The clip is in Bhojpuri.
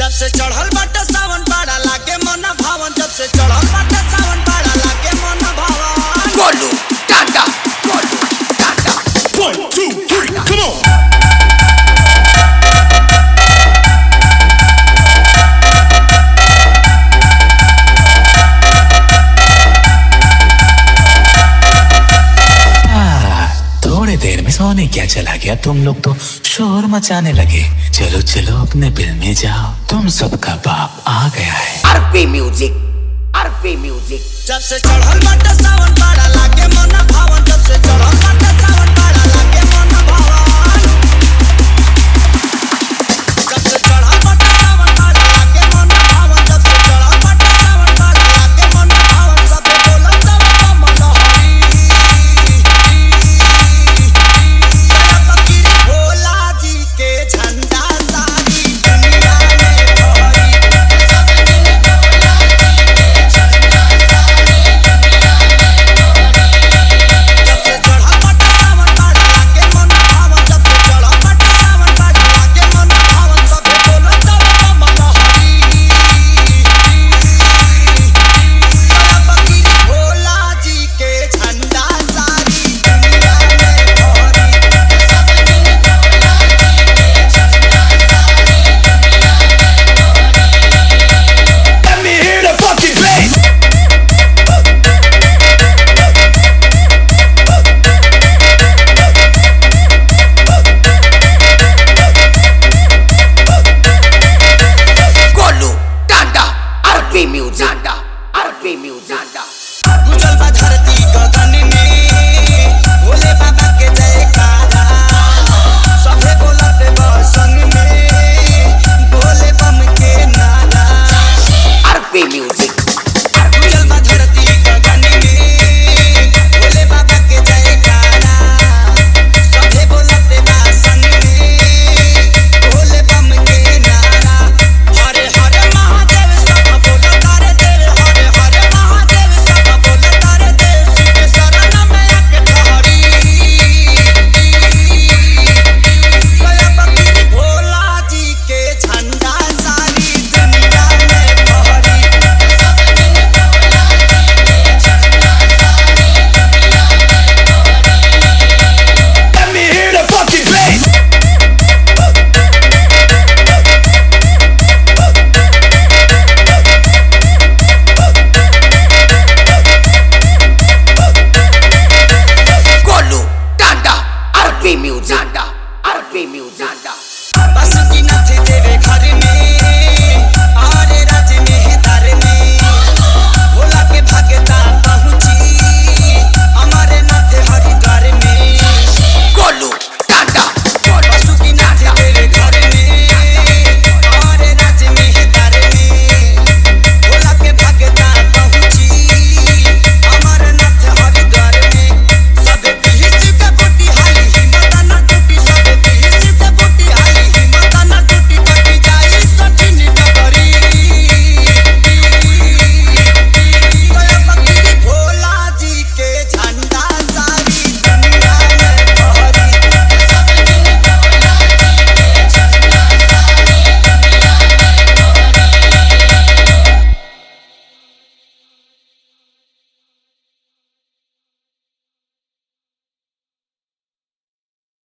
जब से चढ़ल बाटे सावन बाड़ा लागे मन भावन जब से चढ़ल बाटे सावन बाड़ा लागे मन भावन Golu, Tata, Golu, Tata. One, two, three, come on. थोड़ी देर में सोने क्या चला गया तुम लोग तो शोर मचाने लगे चलो चलो अपने बिल में जाओ तुम सबका बाप आ गया है RP Music, RP Music. जब से चढ़ल बाटे सावन बाड़ा लागे मन भावन जब से चढ़ल बाटे सावन